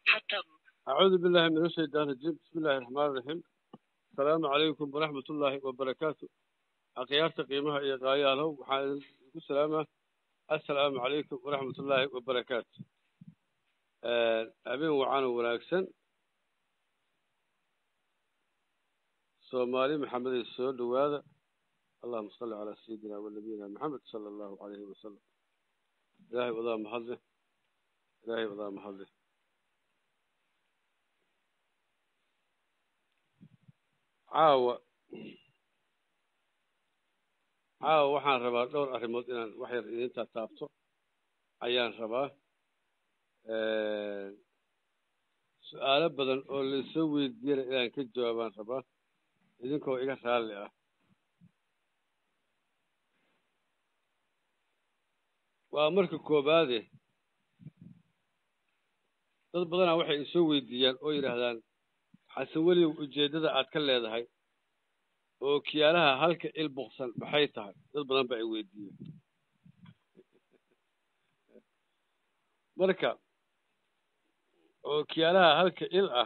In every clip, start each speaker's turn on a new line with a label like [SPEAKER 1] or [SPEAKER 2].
[SPEAKER 1] حتى
[SPEAKER 2] أعوذ بالله من الشيطان الرجيم بسم الله الرحمن الرحيم السلام عليكم ورحمة الله وبركاته أخيارت قيمها إيا قاياله وحان السلامة السلام عليكم ورحمة الله وبركاته آه، أبين وعانا وناكسن سومالي محمد السود وهذا اللهم صل على سيدنا ونبينا محمد صلى الله عليه وسلم إلهي وضع محظه إلهي وضع محظه caawa caawa waxaan rabaa dhowr arrimood inaan wax yar idinta taabto ayaan rabaa su-aalo badan oo laisoo weydiiyana inaan ka jawaabaan rabaa idinkoo iga raalli ah waa marka koobaade dad badanaa waxay isoo weydiiyaan oo yidhaahdaan xasan weligow ujeeddada aad ka leedahay oo kiyaalaha halka il buksan maxay tahay dad badan ba ay weydiiyeen marka oo kiyaalaha halka il ah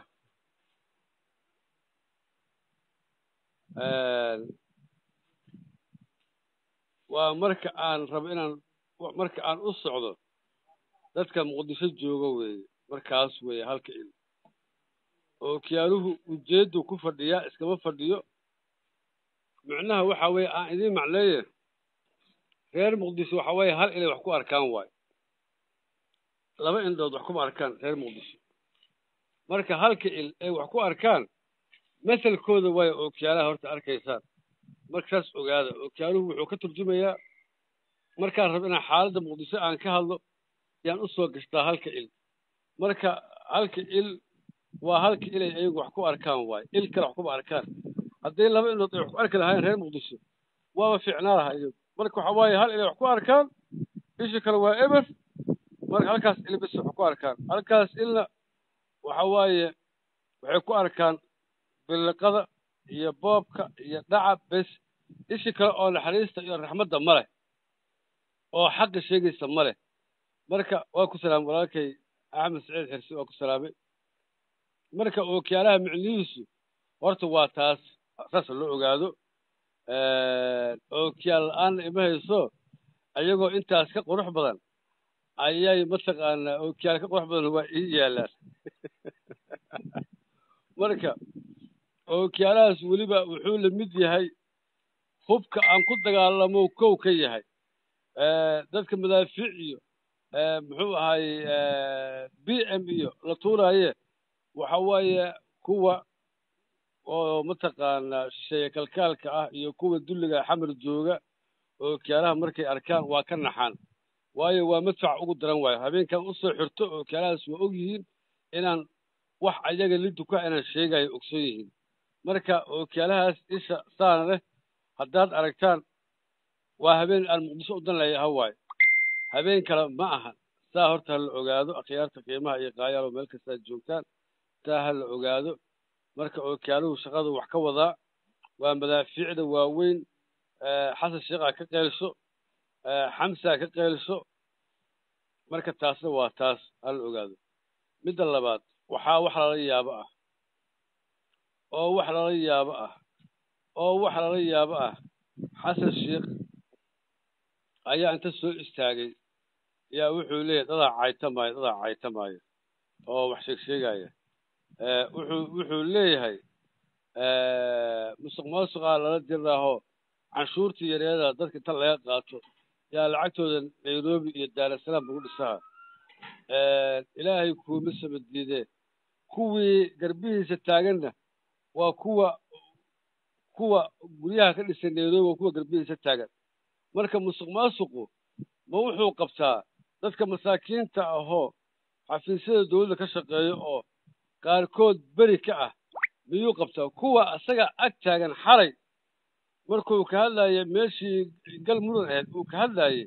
[SPEAKER 2] waa marka aan rabo inaan marka aan u socdo dadka muqdisho jooga weeye markaas weeye halka il oo kiyaaluhu ujeeddu ku fadhiyaa iskama fadhiyo micnaha waxa weeye aan idiin macleeye reer muqdisho waxa weeye hal inay wax ku arkaan waayo laba indhood wax kuma arkaan reer muqdisho marka halka il ay wax ku arkaan masalkooda waayo oo kiyaalaha horta arkaysaan markaas ogaada oo kiyaaluhu wuxuu ka turjumayaa markaan rabo inaan xaaladda muqdisho aan ka hadlo yaan u soo gashtaa halka il marka halka il waa halka ilay ayagu wax ku arkaan waayo il kale wax kuma arkaan haddii laba indhood ay wax ku arki lahaayeen reer muqdisho waaba fiicnaa lahaa iyagu marka waxa waaye hal inay wax ku arkaan isha kale waa eber marka halkaas il bis wax ku arkaan halkaas ilna waxa waaye waxay ku arkaan billiqada iyo boobka iyo dhaca bes ishi kale oo naxariista iyo raxmadda ma leh oo xaqa sheegaysa ma leh marka waa ku salaamay walaalkay axmed saciid xirsi waa ku salaamay marka ookiyaalaha micnihiisu horta waa taas saas loo ogaado ookiyaal la-aanna ima hayso ayagoo intaas ka qurux badan ayay mataqaanaa ookiyaal ka qurux badan waa ii yaalaan marka ookiyaalahaas weliba wuxuu la mid yahay hubka aan ku dagaalamo kow ka yahay dadka madaafiic iyo muxuu ahay b m iyo la tuuraaye waxa waaye kuwa oo mataqaanaa shisheeye kalkaalka ah iyo kuwa dulliga xamar jooga oo kiyaalaha markay arkaan waa ka naxaan waayo waa madfac ugu daran waayo habeenkan usoo xirto oo kiyaalahaas waa og yihiin inaan wax ayaga liduka inaan sheegayo ogson yihiin marka oo kiyaalahaas isha saana leh haddaad aragtaan waa habeen aan muqdisho u dan leeyaha waayo habeen kale ma aha saa horta ha la ogaado akhyaarta qiimaha iyo qaayaalo meel kastaad joogtaan taa ha la ogaado marka ookiyaaluhu shaqada wax ka wadaa waa madaafiicda waaweyn xasan sheekha ka qeylso xamsa ka qeylso marka taasna waa taas ha la ogaado midda labaad waxaa wax lala yaabo ah oo wax lala yaabo ah oo wax lala yaabo ah xasan sheekh ayaa inta soo istaagay yaa wuxuu leeyahy dadaa caytamaayo dadaa caytamaayo oo wax sheeg sheegaya wuxuu wuxuu leeyahay musuq maasuqaa lala diraaho canshuurtii yareeda dadka inta laga qaato yaa lacagtooda nairobi iyo daarasalaam lagu dhisaha ilaahay kuuma saba diidee kuwii garbihiisa taaganna waa kuwa kuwa guryaha ka dhisay nairobi waa kuwa garbihiisa taagan marka musuq maasuqu ma wuxuu qabtaa dadka masaakiinta ahoo xafiisyada dawladda ka shaqeeyo oo qaarkood beri ka ah miyuu qabtaa kuwa isaga ag taagan xalay markuu ka hadlaye meeshii gal mudan ahayd uu ka hadlaayey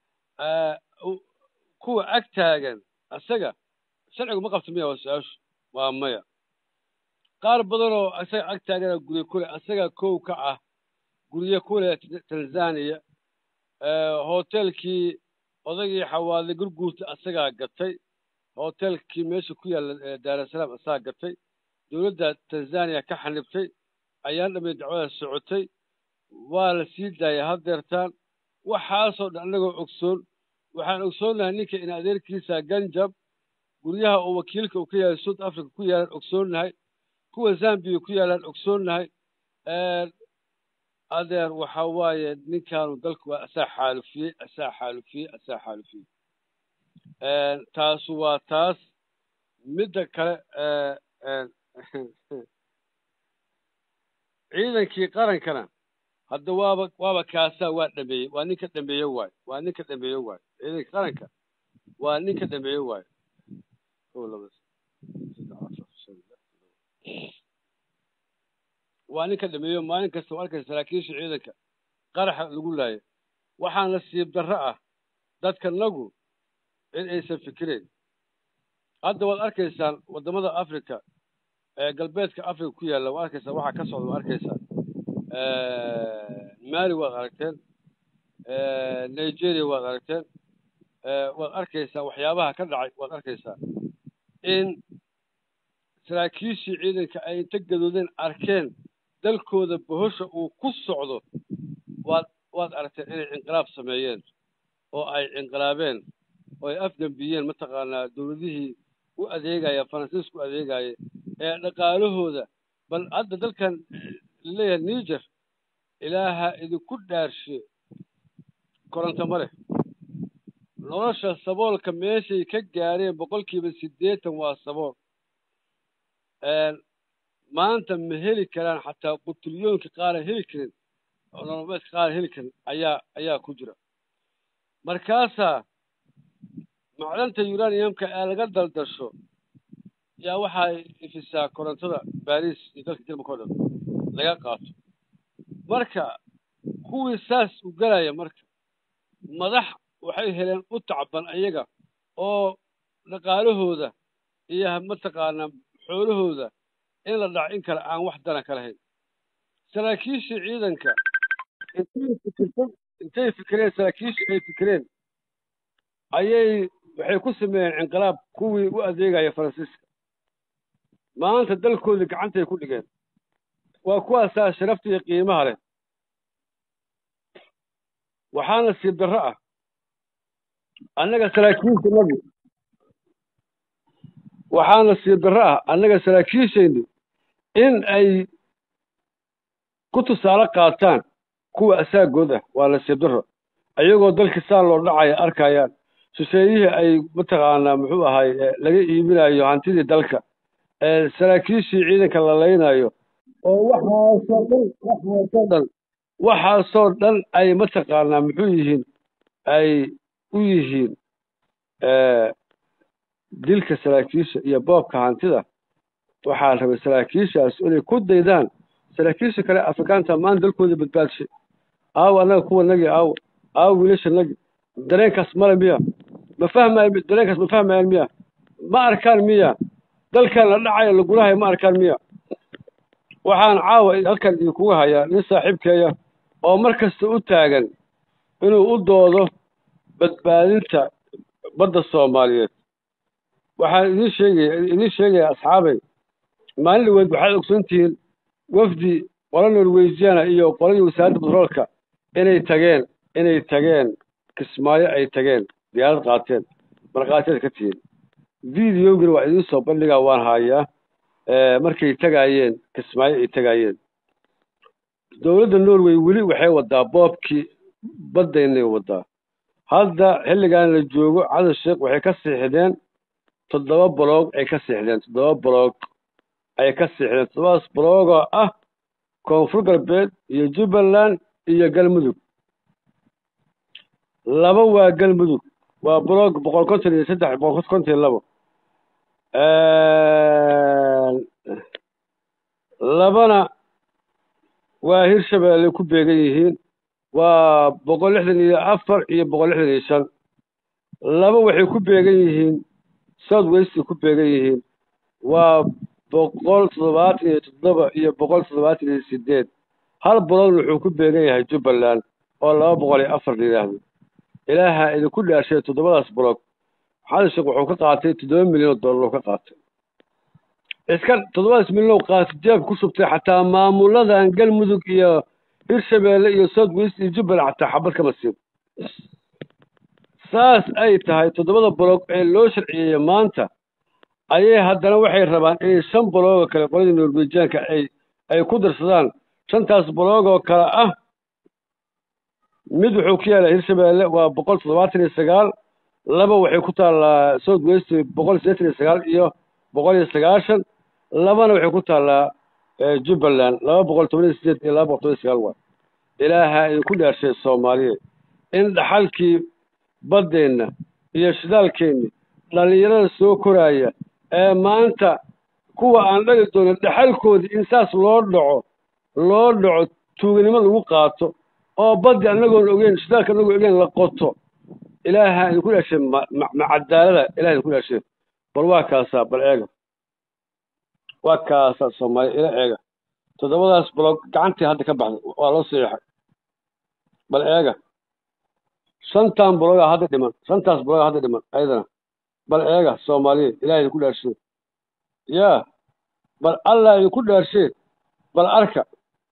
[SPEAKER 2] kuwa ag taagan isaga sharcigu ma qabta miya waa su-aashu waa maya qaar badanoo isaga ag taagana gurye kule isaga kow ka ah gurye kule tanzania hotelkii odagii xawaadle gurguurta isagaa gatay hotelkii meesha ku yaalla daarasalaam asaa gatay dowladda tanzaniya ka xanibtay ayaan dhamay dacwada socotay waa la sii daayay haddeertaan waxaasoo dhan annagoo ogsoon waxaan ogsoonnahay ninka in adeerkiisa ganjab guryaha oo wakiilka uu ka yahay south africa ku yaalaan ogsoonnahay kuwa zambiya ku yaalaan ogsoonnahay adeer waxa waaye ninkaanu dalku waa asaa xaalufiyey asaa xaalufiyey asaa xaalufiyey taasu waa taas midda kale ciidankii qarankana hadda waaba waaba kaasaa waa dhameeyey waa ninka dhameeye waayo waa ninka dhameeye waayo ciidanka qaranka waa ninka dhameeye waayo waa ninka dhameeyo maalin kasta waa arkaysa saraakiisha ciidanka qaraxa lagu laayo waxaa nasiib darro ah dadka nagu in aysan fikireen hadda waad arkaysaan waddamada africa ee galbeedka africa ku yaalla waad arkaysaa waxaa ka socda waad arkaysaan mali waad aragteen nigeria waad aragteen waad arkaysaa waxyaabaha ka dhacay waad arkaysaa in saraakiishii ciidanka ay inta gadoodeen arkeen dalkooda bohosha uu ku socdo waad waad aragteen inay inqilaab sameeyeen oo ay inqilaabeen oo ay afgambiyeen mataqaanaa dowladihii u adeegaya faransiiska u adeegaya ee dhaqaalahooda bal hadda dalkan laleeyahay niger ilaaha idinku dhaarshe koronto ma leh nolosha saboolka meeshay ka gaareen boqolkiiba siddeetan waa sabool maanta ma heli karaan xataa qutulyoonkii qaara heli karin oo nolomeedka qaara heli karin ayaa ayaa ku jira markaasaa macdanta uraniumka ee laga daldasho yaa waxay ifisaa korontada baris iyo dalka jarmalka o dhan laga qaato marka kuwii saas u galaya marka madax waxay heleen u tacban ayaga oo dhaqaalahooda iyo mataqaanaa xoolahooda in la dhaco in kale aan wax dana ka lahayn saraakiishii ciidanka intay fikirsan intay fikireen saraakiishii ay fikireen ayay waxay ku sameeyeen inqilaab kuwii u adeegaya faransiiska maanta dalkoodii gacantay ku dhigeen waa kuwaasaa sharafta iyo qiimaha leh waxaa nasiib darro ah annaga saraakiishanadu waxaa nasiib darro ah annaga saraakiishaynu in ay ku tusaale qaataan kuwa asaagood ah waa nasiib darro ayagoo dalkii saa loo dhacaya arkayaan shisheeyihii ay mataqaanaa muxuu ahay laga iibinayo hantidii dalka saraakiishii ciidanka la laynayo oo waxaasoo dhan waxaasoo dhan waxaasoo dhan ay mataqaanaa muxuu yihiin ay u yihiin dilka saraakiisha iyo boobka hantida waxaa rabay saraakiishaas inay ku daydaan saraakiisha kale afrikaanta maan dalkooda badbaadshay aawo annaga kuwanagii aawo aawo wiilashanagii dareenkaas male miya ma fahmayo dareenkaas ma fahmayaan miya ma arkaan miya dalkan la dhacayo lagulahayo ma arkaan miya waxaan caawa halkan idinkuga hayaa nin saaxiibkeeya oo mar kasta u taagan inuu u doodo badbaadinta badda soomaaliyeed waxaan idiin sheegaya idiin sheegaya asxaabay maalin dhaweed waxaad ogsoon tihiin wafdi qola norweysiana iyo qoladii wasaaradda batroolka inay tageen inay tageen kismaayo ay tageen diyaarad qaateen markhaatiyaad ka tihiin videogina waa idiin soo bandhigaa waan haayaa markay tagaayeen kismaayo ay tagaayeen dowladda norway weli waxay wadaa boobkii baddaynay wadaa hadda xilligan la joogo cadan sheekh waxay ka siixdeen toddoba boloog ay ka siixdeen toddoba boloog ay ka siixdeen toddobadaas boloogoo ah koonfur galbeed iyo jubbaland iyo galmudug laba waa galmudug waa boloog boqol konton iyo saddex boqol konton iyo labo labana waa hirshabeelle ku beegan yihiin waa boqol lixdan iyo afar iyo boqol lixdan iyo shan laba waxay ku beegan yihiin south westay ku beegan yihiin waa boqol toddobaatan iyo toddoba iyo boqol toddobaatan iyo sideed hal boloodna wuxuu ku beegan yahay jubbaland oo laba boqol iyo afar la yidhaahdo ilaaha idinku dhaashay toddobadaas boloog xasan sheekh wuxuu ka qaatay toddoba milyan oo dollar oo ka qaatay iska toddobadaas milyan oo qaatay jeebka ku shubtay xataa maamuladan galmudug iyo hirshabeelle iyo south west iyo jubbaland xataa xabad kama siin saas ay tahay toddobada boloog ee loo sharciyeeyey maanta ayay haddana waxay rabaan inay shan boloog oo kale qoladii norwejiyaanka ay ay ku darsadaan shantaas boloog oo kale ah mid wuxuu ku yaalaa hirshabeelle waa boqol toddobaatan iyo sagaal laba waxay ku taallaa south west boqol siddeetan iyo sagaal iyo boqol iyo sagaashan labana waxay ku taallaa jubbaland laba boqol toban iyo sideed iyo laba boqol toban iyo sagaal waa ilaaha idinku dhaarshay soomaaliya in dhaxalkii baddeenna iyo shidaalkeenni dhallinyarada soo koraaya ee maanta kuwa aan dhali doonin dhaxalkoodii in saas loo dhaco loo dhaco tuuganimo lagu qaato oo baddi annagoon ogeyn shidaalka annagoon ogeyn la qoto ilaaha idinku dhashay ma ma cadaalada ilaha idinku dhashay bal waa kaasaa bal eega waa kaasaa soomaaliya ila eega toddobadaas baloog gacantii hadda ka baxday waa loo siixay bal eega shantan balogaa hadda dhiman shantaas balogaa hadda dhiman ayadana bal eega soomaaliya ilaha idinku dhaarshay yaa bal allah idinku dhaarshay bal arka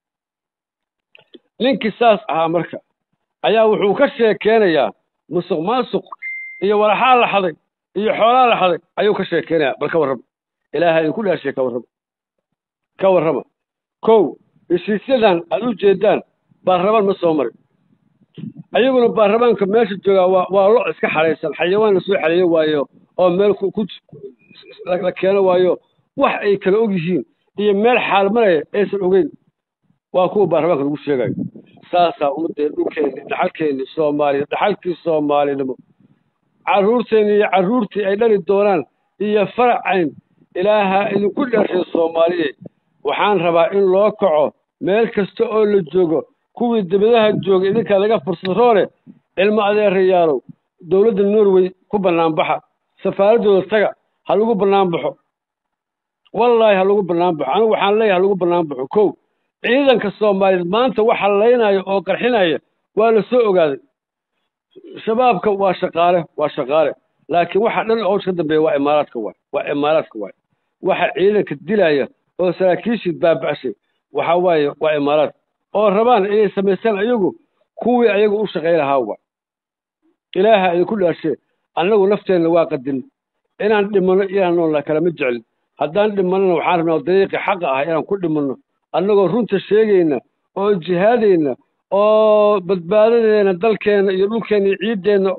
[SPEAKER 2] ninkii saas ahaa marka ayaa wuxuu ka sheekeynayaa musuq maasuq iyo walaxaa la xaday iyo xoolaa la xaday ayuu ka sheekeynayaa bal ka warrama ilaaha idinku dhaarshay ka warrama ka warrama kow heshiisyadan aad u jeedaan baarlamaan ma soo marin ayaguna baarlamaanka meesha joogaa waa waa lo iska xadhaysan xayawaan la soo xaleeyo waayo oo meel ku ku la keeno waayo wax ay kala og yihiin iyo meel xaalmaraya aysan ogeyn waa kuwa baarlamaanka lagu sheegayo saasaa ummadeen dhulkeenni dhaxalkeenni soomaaliya dhaxalkii soomaalinimo carruurteenni iyo carruurtii ay dhali doonaan iyo faracayn ilaaha idinku dhashay soomaaliya waxaan rabaa in loo kaco meel kasta oo la joogo kuwii dibadaha joogay idinkaa laga fursad roole cilmo adeerayaalow dowladda norway ku bannaanbaxa safaaraddooda taga ha lagu bannaanbaxo wallaahi ha lagu bannaanbaxo anigu waxaan leeyahay ha lagu bannaanbaxo kow ciidanka soomaaliyeed maanta waxa laynaya oo qarxinaya waa la soo ogaaday shabaabka waa shaqaale waa shaqaale laakiin waxa dhan oo ka dambeeya waa imaaraadka waay waa imaaraadka waay waxa ciidanka dilaya oo saraakiishii baaba'shay waxa waaye waa imaaraad oo rabaan inay samaystaan ayagu kuwii ayagu u shaqay lahaa waay ilaaha idinku dhaashee annagu nafteenna waa qadin inaan dhimanno inaan noolna kalama jecelin haddaan dhimannona waxaan rabnaa dariiqii xaqa ah inaan ku dhimanno annagoo runta sheegayna oo jihaadayna oo badbaadadeena dalkeenna iyo dhulkeenna iyo ciiddeenna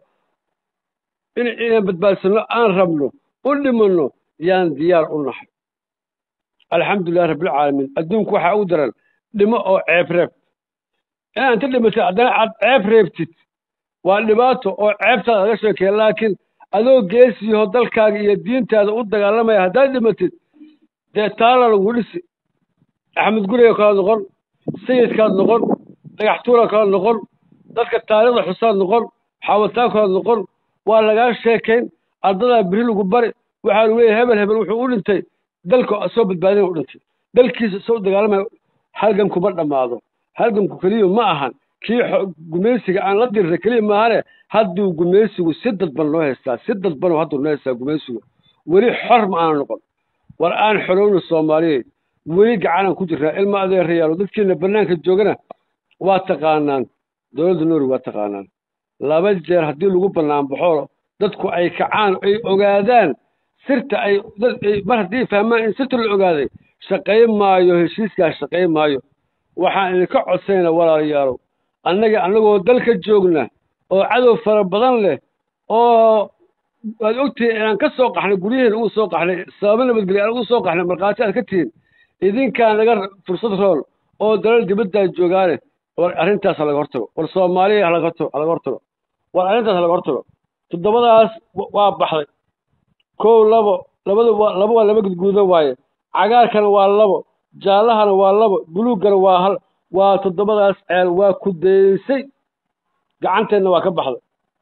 [SPEAKER 2] inaan badbaadsanno aan rabno u dhimanno yaan diyaar u nahay alxamdulilahi rabbilcaalamiin adduunku waxaa u daran dhimo oo ceeb reeb inaad inta dhimatid haddana aad ceeb reebtid waa dhibaato oo ceebtaada laga sheekeeya laakiin adoo geesiyaho dalkaaga iyo diintaada u dagaalamaya haddaad dhimatid dee taala lagu dhisi axmed guriga kala noqon sayidkaad noqon dhagaxtuura kala noqon dadka taariikhda xusaad noqon xaawataan kala noqon waa lagaa sheekayn ardadaa beri lagu bari waxaa lagu leeyahay hebel hebel wuxuu u dhintay dalka soo badbaadina u dhintay dalkiisa soo dagaalamaya halganku ma dhammaado halganku keliya ma ahan kii gumaysiga aan la dirray keliya maahane hadduu gumaysigu si dadban noo haystaa si dadban hadduu noo haystaa gumaysigu weli xor ma aana noqon war aan xorowna soomaaliyeed weli gacanaan ku jirnaa ilma adeerayaalo dadkiina bannaanka joogana waa taqaanaan dowladda norway waa taqaanaan laba jeer haddii lagu bannaanbaxo dadku ay kacaan ay ogaadaan sirta ay mar haddii fahmaan in sirta la ogaaday shaqay maayo heshiiskaas shaqay maayo waxaan idinka codsayna walaalayaalow annaga annagoo dalka joogna oo cadow fara badan leh oo waad ogtihiin inaan ka soo qaxnay guryaheena ugu soo qaxnay sababo nabadgelya aan ugu soo qaxnay markhaati aad ka tihiin idinkaan naga fursad rool oo dalal dibaddaa joogaane war arrintaas ha laga hortago war soomaaliya halaga hortago halaga hortago war arrintaas halaga hortago toddobadaas waa baxday kow labo labada waa laba waa laba gudguudan waaye cagaarkana waa labo jaallahana waa labo buluuggana waa hal waa toddobadaas ceel waa ku daysay gacanteenna waa ka baxday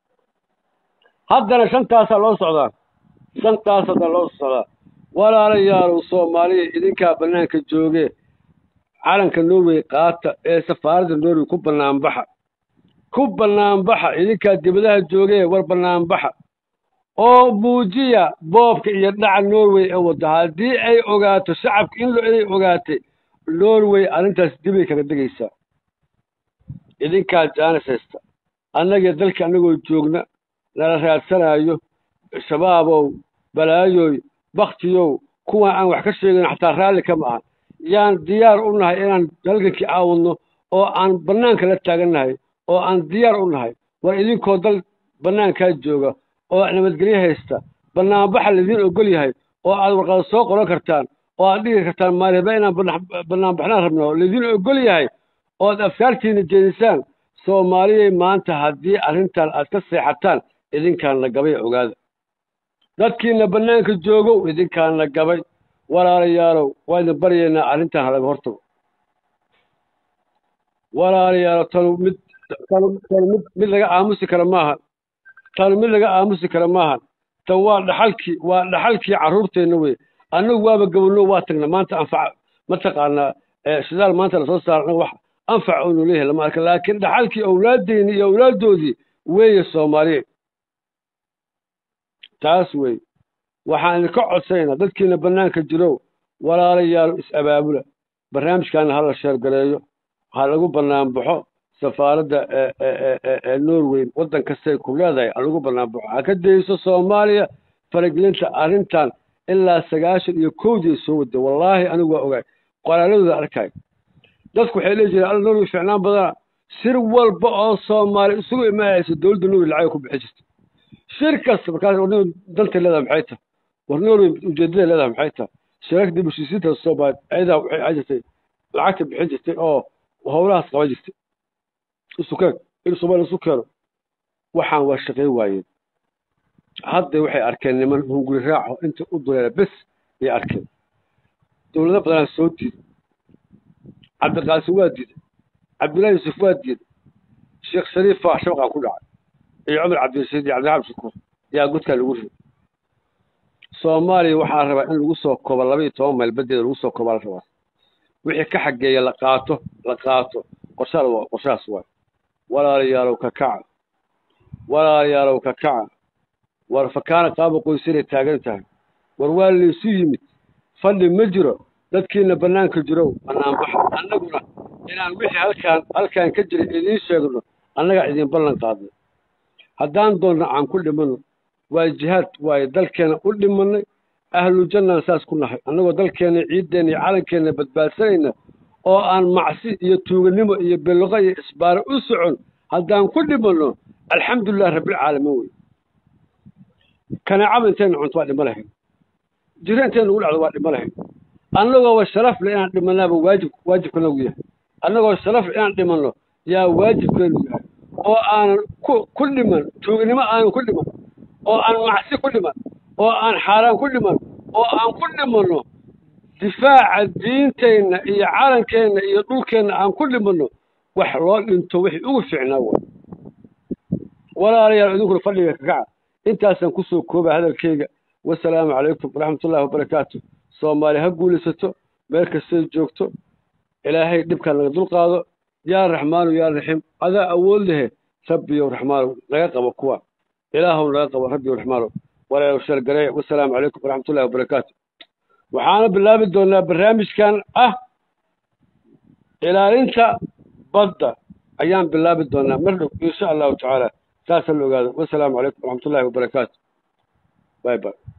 [SPEAKER 2] haddana shantaasaa loo socdaa shantaas haddana loo socdaa walaalayaalow soomaaliya idinkaa bannaanka joogee calanka norway qaata ee safaaradda norway ku bannaanbaxa ku bannaanbaxa idinkaa dibadaha joogee war bannaanbaxa oo muujiya boobka iyo dhaca norway ee wadda haddii ay ogaato shacabka in inay ogaatay norway arrintaas dibay kaga degaysaa idinkaa jaanis haysta annagii dalka annagoo joogna nala raadsanayo shabaabow balaayoy baktiyow kuwan aan wax ka sheegin xataa raalli kama ahan yaan diyaar u nahay inaan halgankii aawadno oo aan bannaanka la taagannahay oo aan diyaar u nahay war idinkoo dal bannaankaa jooga oo nabadgelyo haysta bannaanbaxa laidiin ogol yahay oo aad warqada soo qoran kartaan oo aad dhigi kartaan maaliba inaan bannaanbaxnaan rabno laidiin ogol yahay oo aad afkaartiina jeedisaan soomaaliyay maanta haddii arrintan aad ka seexataan idinkaana gabay ogaada dadkiina bannaanka joogow idinkaana gabay walaalayaalow waa idin baryaynaa arrintan halaga hortago walaalayaalow tanu mid tanu tanu mid mid laga aamusi kara maahan tanu mid laga aamusi kara maahan tan waa dhaxalkii waa dhaxalkii carruurteenna wey annagu waaba gabano waa tagna maanta anfac mataqaanaa shidaal maanta lasoo saara annaga wax anfac unu leeyahay lama arka laakiin dhaxalkii awlaaddeeni iyo awlaaddoodii weeye soomaaliya taas wey waxaan idinka codsanaynaa dadkiina bannaanka jirow walaalayaal is-abaabula barnaamijkaana hala sheergareeyo ha lagu banaanbaxo safaaradda ee norway waddan kastay ku leedahay ha lagu banaanbaxo ha ka dayso soomaaliya faragelinta arrintan ilaa sagaashan iyo kowdii soo waday wallaahi anigu waa ogaay qoraaladooda arkaayo dadku waxay leeyi jireen alla norway ficnaan badana sir walba oo soomaali isugu imaanaysa dowladda norway lacag ku bixin jirta shir kasta markaas war norway dantay leedahay maxay tahay war norway ujeedaday leedahay maxay tahay shirarka dib heshiisiinta soomaali ayadaa waxay ahaan jirtay lacagta bixin jirtay oo howlahaas qaban jirtay isukeen in soomaaliya isu keeno waxaan waa shaqayn waayeen hadda waxay arkeen niman hunguri raaco inta u duleela bes ayay arkeen dowlado badanaa soo diiday cabdiqaasim waa diiday cabdullahi yuusuf waa diiday sheekh shariif faa shabaqaa ku dhacay iyo cumar cabdirashiid iyo cabdiraxmaan shukuur yaa godkaa lagu riday soomaaliya waxaa rabaa in lagu soo koobo laba iyo toban mayl badeeda lagu soo koobaa la rabaa wixii ka xageeya la qaato la qaato qorshaal waa qorshahaas waay walaalayaalow ka kaca walaalayaalow ka kaca war fakaana qaaba qoysanay taagan tahay war waa laysu yimid fadhi ma jiro dadkiina bannaanka jirow bannaanbaxa annaguna inaan wixii halkaan halkaan ka jira idiin sheegno annagaa idin ballan qaadnay haddaan doonna aan ku dhimanno waa jihaad waayo dalkeena u dhimannay ahlu jannaan saas ku nahay annagoo dalkeena ciiddeenna iyo calankeenna badbaadsanayna oo aan macsi iyo tuuganimo iyo beloqo iyo isbaaro u socon haddaan ku dhimanno alxamdulilah rabbilcaalamiin wey kanaacaba intayna cunto waa dhimo lahayn jiro intayna ugu dhacdo waa dhimo lahayn annagooba sharaf le inaan dhimanaaba waajib waajibkanagu yahay annagoo sharaf le inaan dhimanno yaa waajibkeenu yahay oo aanan ku ku dhiman tuuganimo aanan ku dhiman oo aan macsi ku dhiman oo aan xaaraan ku dhiman oo aan ku dhimanno difaaca diinteenna iyo calankeenna iyo dhulkeenna aan ku dhimanno wax loo dhinto wixii ugu fiicnaa way walaalayaal idinkuna fadhiga ka kaca intaasaan kusoo kooba hadalkayga wasalaamu calaykum waraxmatullahi wabarakaatu soomaali ha guulaysato meel kastay joogto ilaahay dhibkaan naga dulqaado yaa raxmaanu yaa raxiim adaa awood lehe rabbiyow raxmaanow naga qabo kuwa ilaahow naga qabo rabbiyow raxmaanow walaalow shargareeya wasalaamu calaykum waraxmatullahi wabarakaatu waxaana bilaabi doonaa barnaamijkan ah ilaalinta badda ayaan bilaabi doonaa mar dhow insha allahu tacaala saasa la ogaado wasalaamu calaykum waraxmatullahi wabarakaatu bay bay